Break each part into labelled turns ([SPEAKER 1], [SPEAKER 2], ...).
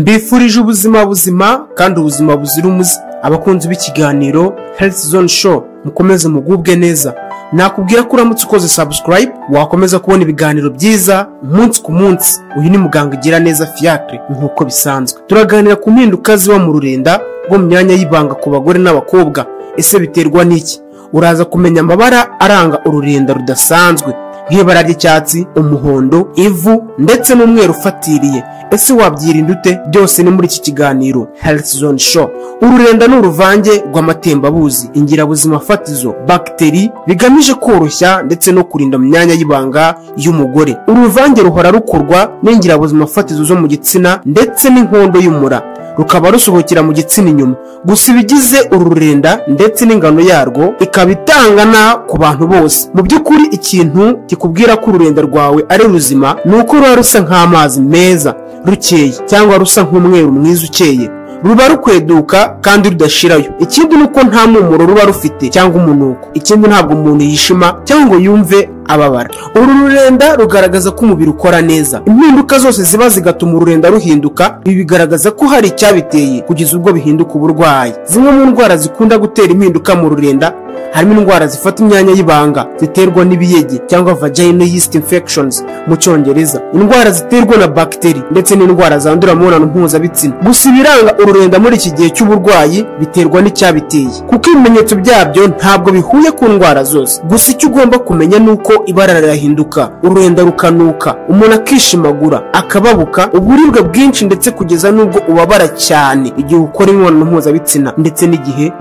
[SPEAKER 1] mbifurije ubuzima buzima kandi ubuzima buzira umuze abakunzi b'ikiganiro health zone show mukomeze mugubwe neza nakubwira ko uramutse ukoze subscribe wakomeza kubona ibiganiro byiza umunsi ku munsi uyu ni muganga ugira neza fiacre nk'uko bisanzwe turaganira ku mpinduka ziba mu rurenda rwo mu myanya y'ibanga ku bagore n'abakobwa ese biterwa n'iki uraza kumenya amabara aranga ururenda rudasanzwe nk'ibara ry'icyatsi umuhondo ivu ndetse n'umweru ufatiriye ese wabyirinda ute byose ni muri iki kiganiro health zone show ururenda ni uruvange rw'amatembabuzi ingirabuzima fatizo bagiteri bigamije koroshya ndetse no kurinda mu myanya y'ibanga y'umugore uru ruvange ruhora rukorwa n'ingirabuzima fatizo zo mu gitsina ndetse n'inkondo y'umura rukaba rusohokera mu gitsina inyuma gusa ibigize uru rurenda ndetse n'ingano yarwo ikaba itangana ku bantu bose mu by'ukuri ikintu kikubwira ko ururenda rwawe ari ruzima ni uko ruba rusa nk'amazi meza rukeye cyangwa rusa nk'umweru mwiza ukeye ruba rukweduka kandi rudashirayo ikindi ni uko nta mpumuro ruba rufite cyangwa umunuko ikindi ntabwo umuntu yishima cyangwa ngo yumve ababara uru rurenda rugaragaza ko umubiri ukora neza impinduka zose ziba zigatuma ururenda ruhinduka ibi bigaragaza ko hari icyabiteye kugeza ubwo bihinduka uburwayi zimwe mu ndwara zikunda gutera impinduka mu rurenda harimo indwara zifata imyanya y'ibanga ziterwa n'ibiyege cyangwa vaginal yeast infections mu cyongereza indwara ziterwa na bagiteri ndetse n'indwara zandurira mu mibonano mpuzabitsina gusa ibiranga ururenda muri iki gihe cy'uburwayi biterwa n'icyabiteye kuko ibimenyetso byabyo ntabwo bihuye ku ndwara zose gusa icyo ugomba kumenya ni uko ibara rirahinduka ururenda rukanuka umuntu akishimagura akababuka uburibwe bwinshi ndetse kugeza n'ubwo ubabara cyane igihe ukora imibonano mpuzabitsina ndetse n'igihe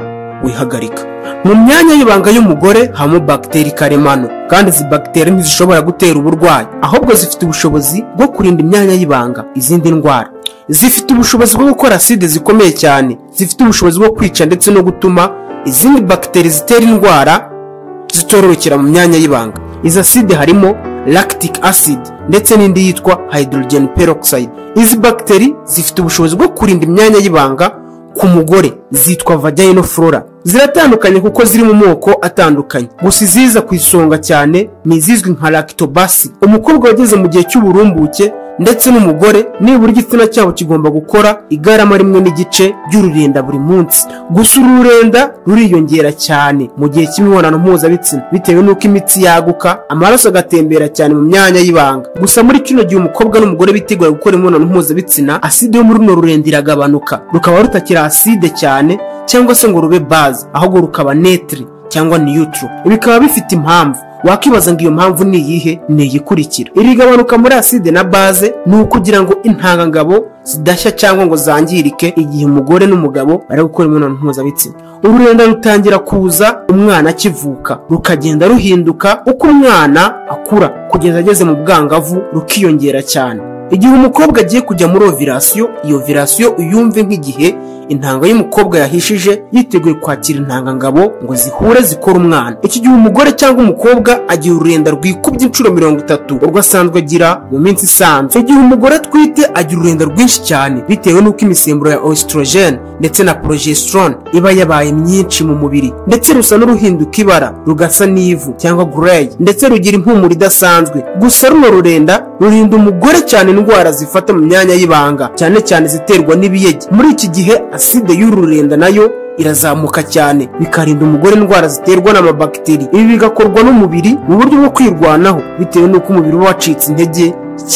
[SPEAKER 1] wihagarika mu myanya y'ibanga y'umugore habamo bagiteri karemano kandi izi bagiteri ntizishobora gutera uburwayi ahubwo zifite ubushobozi bwo kurinda imyanya y'ibanga izindi ndwara zifite ubushobozi bwo gukora aside zikomeye cyane zifite ubushobozi bwo kwica ndetse no gutuma izindi bagiteri zitera indwara zitororokera mu myanya y'ibanga izi aside harimo lactic acid ndetse n'indi yitwa hydrogen peroxide izi bagiteri zifite ubushobozi bwo kurinda imyanya y'ibanga ku mugore zitwa vagino flora ziratandukanye kuko ziri mu moko atandukanye gusa iziza ku isonga cyane ni izizwi nka lactobacillus umukobwa wageze mu gihe cy'uburumbuke ndetse n'umugore nibura igitsina cyabo kigomba gukora igarama rimwe n'igice ry'ururinda buri munsi gusa uru rurenda ruriyongera cyane mu gihe cy'imibonano mpuzabitsina bitewe n'uko imitsi yaguka amaraso agatembera cyane mu myanya y'ibanga gusa muri kino gihe umukobwa n'umugore bitegura gukora imibonano mpuzabitsina aside yo muri runo rurenda iragabanuka rukaba rutakiri aside cyane cyangwa se ngo rube baze ahubwo rukaba netiri cyangwa niyutiro bikaba bifite impamvu wakwibaza ngo iyo mpamvu ni iyihe ni iyikurikira iri gabanuka muri aside na baze ni ukugira ngo intangangabo zidashya cyangwa ngo zangirike igihe umugore n'umugabo bari gukora imibonano mpuzabitsina ururenda rutangira kuza umwana akivuka rukagenda ruhinduka uko umwana akura kugeza ageze mu bwangavu rukiyongera cyane igihe umukobwa agiye kujya muri ovirasiyo iyo ovirasiyo uyumve nk'igihe intanga y'umukobwa yahishije yiteguye kwakira intangangabo ngo zihure zikore umwana iki gihe umugore cyangwa umukobwa agira ururenda rwikubye inshuro mirongo itatu urwo asanzwe agira mu minsi isanzwe igihe umugore atwite agira ururenda rwinshi cyane bitewe n'uko imisemburo ya oesitorogene ndetse na progesterone iba yabaye myinshi mu mubiri ndetse rusa n'uruhinduka ibara rugasa n'ivu cyangwa gureyi ndetse rugira impumuro idasanzwe gusa runo rurenda rurinda umugore cyane indwara zifata mu myanya y'ibanga cyane cyane ziterwa n'ibiyege muri iki gihe aside y'ururenda nayo irazamuka cyane bikarinda umugore indwara ziterwa n'amabagiteri ibi bigakorwa n'umubiri mu buryo bwo kwirwanaho bitewe n'uko umubiri uba wacitse intege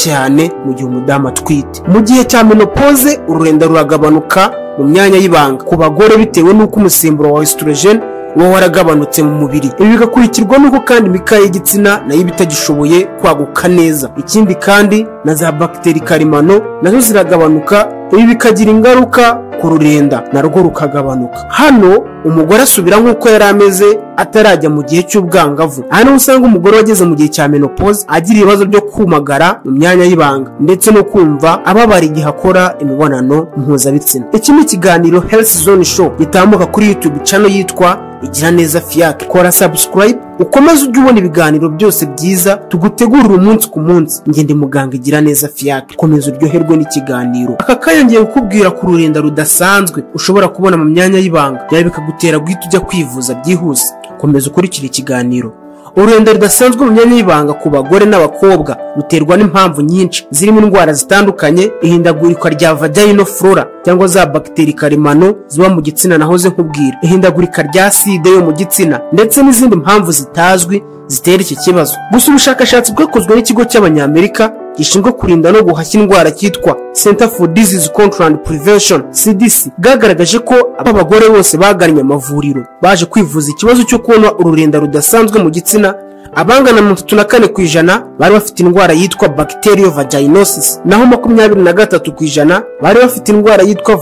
[SPEAKER 1] cyane mu gihe umudamu atwite mu gihe cya menopoze ururenda ruragabanuka mu myanya y'ibanga ku bagore bitewe n'uko umusemburo wa esitorogene uba waragabanutse mu mubiri ibi bigakurikirwa n'uko kandi imikaya y'igitsina nayo iba itagishoboye kwaguka neza ikindi kandi na za bagiteri karemano nazo ziragabanuka ibi bikagira ingaruka ku rurenda narwo rukagabanuka hano umugore asubira nk'uko yari ameze atarajya mu gihe cy'ubwangavu aha niho usanga umugore wageze mu gihe cya menopause agira ibibazo byo kumagara mu myanya y'ibanga ndetse no kumva ababara igihe akora imibonano mpuzabitsina iki ni ikiganiro health zone show gitambuka kuri youtube channel yitwa igira neza fiyake kora subscribe ukomeze ujye ubona ibiganiro byose byiza tugutegurira umunsi ku munsi ngende muganga igira neza fiyake komeza uryoherwe n'ikiganiro aka kayongeye kukubwira ku rurenda rudasanzwe ushobora kubona mu myanya y'ibanga byaba bikagutera guhita ujya kwivuza byihuse komeza ukurikire ikiganiro ururenda rudasanzwe mu myanya y'ibanga ku bagore n'abakobwa ruterwa n'impamvu nyinshi zirimo indwara zitandukanye ihindagurika rya vagino flora cyangwa za bagiteri karemano ziba mu gitsina nahoze nkubwira ihindagurika rya side yo mu gitsina ndetse n'izindi mpamvu zitazwi zitera iki kibazo gusa ubushakashatsi bwakozwe n'ikigo cy'abanyamerika gishinzwe kurinda no guhashya indwara cyitwa center for disease control and prevention cdc bwagaragaje ko abagore bose bagannye amavuriro baje kwivuza ikibazo cyo kubona ururenda rudasanzwe mu gitsina abangana mirongo itatu na kane ku ijana bari bafite indwara yitwa bacterial vaginosis naho makumyabiri na gatatu ku ijana bari bafite indwara yitwa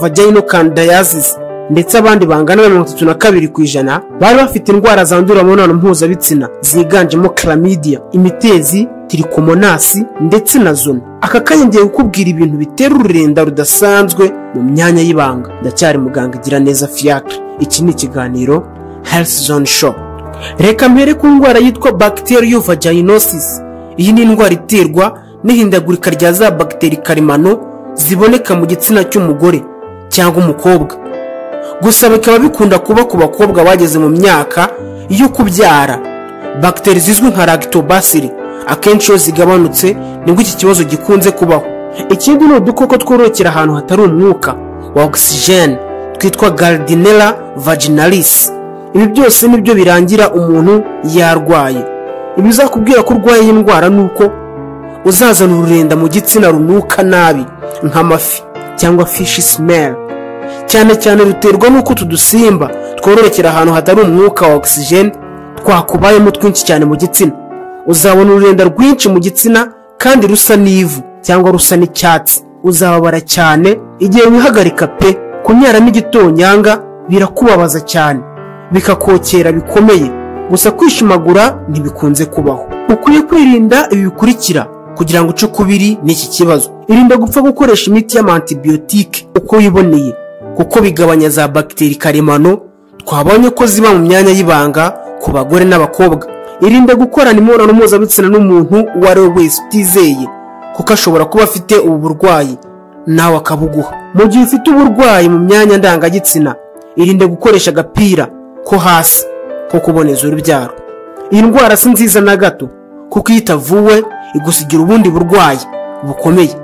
[SPEAKER 1] vaginocandidiasis ndetse abandi bangana na mirongo itatu na kabiri ku ijana bari bafite indwara zandurira mu mibonano mpuzabitsina ziganjemo chlamydia imitezi tirikomonasi ndetse na zona aka kanya ngiye kukubwira ibintu bitera ururenda rudasanzwe mu myanya y'ibanga ndacyari muganga igira neza fiacre iki ni ikiganiro health zone show reka mbere ku ndwara yitwa bacterial vaginosis iyi ni indwara iterwa n'ihindagurika rya za bagiteri karemano ziboneka mu gitsina cy'umugore cyangwa umukobwa gusa bikaba bikunda kuba ku bakobwa bageze mu myaka yo kubyara bagiteri zizwi nka lactobacilli akenshi iyo zigabanutse nibwo iki kibazo gikunze kubaho ikindi ni udukoko twororokera ahantu hatari umwuka wa ogisijeni twitwa garidinera vaginalis ibi byose nibyo birangira umuntu yarwaye ibizakubwira ko urwaye iyi ndwara ni uko uzazana ururenda mu gitsina runuka nabi nk'amafi cyangwa fishi simeri cyane cyane ruterwa n'uko utu dusimba twororokera ahantu hatari umwuka wa ogisijeni twakubayemo twinshi cyane mu gitsina uzabona ururenda rwinshi mu gitsina kandi rusa n'ivu cyangwa rusa n'icyatsi uzababara cyane igihe wihagarika pe kunyara n'igitonyanga birakubabaza cyane bikakokera bikomeye gusa kwishimagura ntibikunze kubaho ukwiye kwirinda ibi bikurikira kugira ngo uce ukubiri n'iki kibazo irinda gupfa gukoresha imiti y'amantibiyotike uko wiboneye kuko bigabanya za bagiteri karemano twabonye ko ziba mu myanya y'ibanga ku bagore n'abakobwa irinde gukorana imibonano mpuzabitsina n'umuntu uwo ari we wese utizeye kuko ashobora kuba afite ubu burwayi nawe akabuguha mu gihe ufite uburwayi mu myanya ndangagitsina irinde gukoresha agapira ko hasi ko kuboneza urubyaro iyi ndwara si nziza na gato kuko iyo itavuwe igusigira ubundi burwayi bukomeye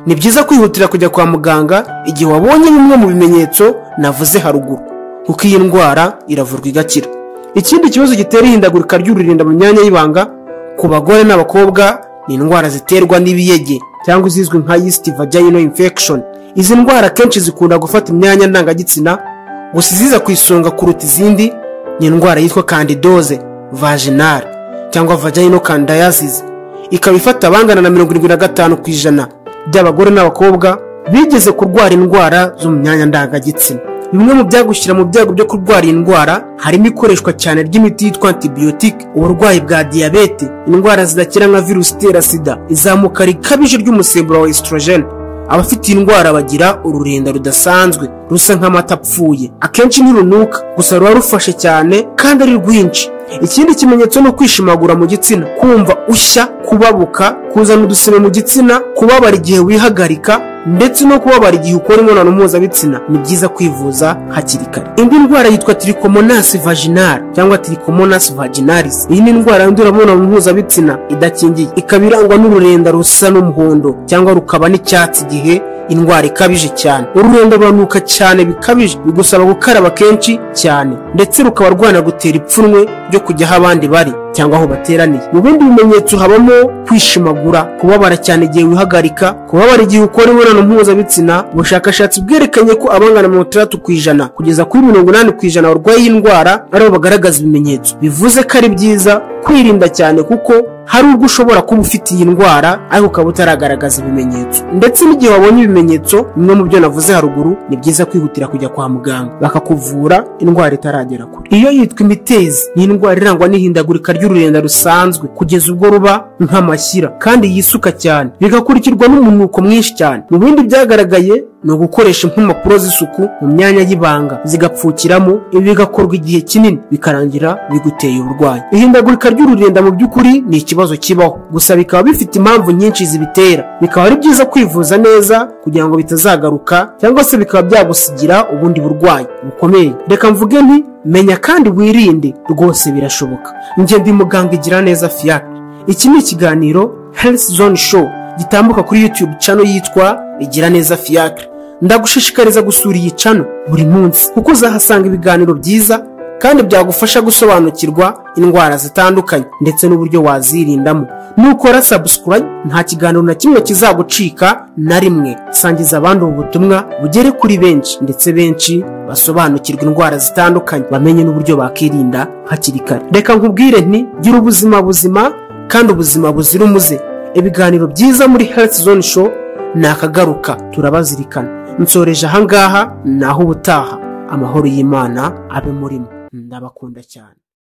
[SPEAKER 1] ni byiza kwihutira kujya kwa muganga igihe wabonye bimwe mu bimenyetso navuze haruguru kuko iyi ndwara iravurwa igakira ikindi kibazo gitera ihindagurika ry'ururinda mu myanya y'ibanga ku bagore n'abakobwa ni indwara ziterwa n'ibiyege cyangwa izizwi nka yeast vaginal infection izi ndwara akenshi zikunda gufata imyanya ndangagitsina gusa iziza ku isonga kuruta izindi ni indwara yitwa candidose vaginal cyangwa vaginal candidiasis ikaba ifata abangana na mirongo irindwi na gatanu ku ijana by'abagore n'abakobwa bigeze kurwara indwara zo mu myanya ndangagitsina bimwe mu byagushyira mu byago byo kurwara iyi ndwara harimo ikoreshwa cyane ry'imiti yitwa antibiyotike uburwayi bwa diyabete indwara zidakira nka virusi itera sida izamuka rikabije ry'umusemburo wa esitorogene abafite iyi ndwara bagira ururenda rudasanzwe rusa nk'amata apfuye akenshi ntirunuka gusa ruba rufashe cyane kandi ari rwinshi ikindi kimenyetso ni ukwishimagura mu gitsina kumva ushya kubabuka kuzana udusima mu gitsina kubabara igihe wihagarika ndetse no kubabara igihe ukora imibonano mpuzabitsina ni byiza kwivuza hakiri kare indi ndwara yitwa tirikomonasi vaginal cyangwa tirikomonasi vaginalis iyi ni indwara yandura imibonano mpuzabitsina idakingiye ikaba irangwa n'ururenda rusa n'umuhondo cyangwa rukaba n'icyatsi igihe indwara ikabije cyane ururenda ruranuka cyane bikabije bigusaba gukaraba kenshi cyane ndetse rukaba rwanagutera ipfunwe ryo kujya aho abandi bari cyangwa aho bateraniye mu bindi bimenyetso habamo kwishimagura kubabara cyane igihe wihagarika kubabara igihe ukora imibonano mpuzabitsina ubushakashatsi bwerekanye ko abangana mirongo itandatu ku ijana kugeza kuri mirongo inani ku ijana barwaye iyi ndwara aribo bagaragaza ibimenyetso bivuze ko ari byiza kwirinda cyane kuko hari ubwo ushobora kuba ufite iyi ndwara ariko ukaba utaragaragaza ibimenyetso ndetse n'igihe wabonye ibimenyetso bimwe mu byo navuze haruguru ni byiza kwihutira kujya kwa muganga bakakuvura indwara itaragera kure iyo yitwa imitezi ni indwara irangwa n'ihindagurika ry'ururenda rusanzwe kugeza ubwo ruba nk'amashyira kandi yisuka cyane bigakurikirwa n'umunuko mwinshi cyane mu bindi byagaragaye ni ugukoresha impumuro z'isuku mu myanya y'ibanga zigapfukiramo ibi bigakorwa igihe kinini bikarangira biguteye uburwayi ihindagurika ry'ururinda mu by'ukuri ni ikibazo kibaho gusa bikaba bifite impamvu nyinshi zibitera bikaba ari byiza kwivuza neza kugira ngo bitazagaruka cyangwa se bikaba byagusigira ubundi burwayi bukomeye reka mvuge nti menya kandi wirinde rwose birashoboka njye ndi muganga igira neza fiyac iki ni ikiganiro health zone show gitambuka kuri youtube cano yitwa igira neza fiyakire ndagushishikariza gusura iyi cano buri munsi kuko uzahasanga ibiganiro byiza kandi byagufasha gusobanukirwa indwara zitandukanye ndetse n'uburyo wazirindamo nukora sabusikurayi nta kiganiro na kimwe kizagucika na rimwe sangiza abandi ubu butumwa bugere kuri benshi ndetse benshi basobanukirwa indwara zitandukanye bamenye n'uburyo bakirinda hakiri kare reka nkubwire nti gira ubuzima buzima kandi ubuzima buzira umuze ibiganiro byiza muri health zone show ni akagaruka turabazirikana nsoreje ahangaha naho ubutaha amahoro y'imana abe murimo ndabakunda cyane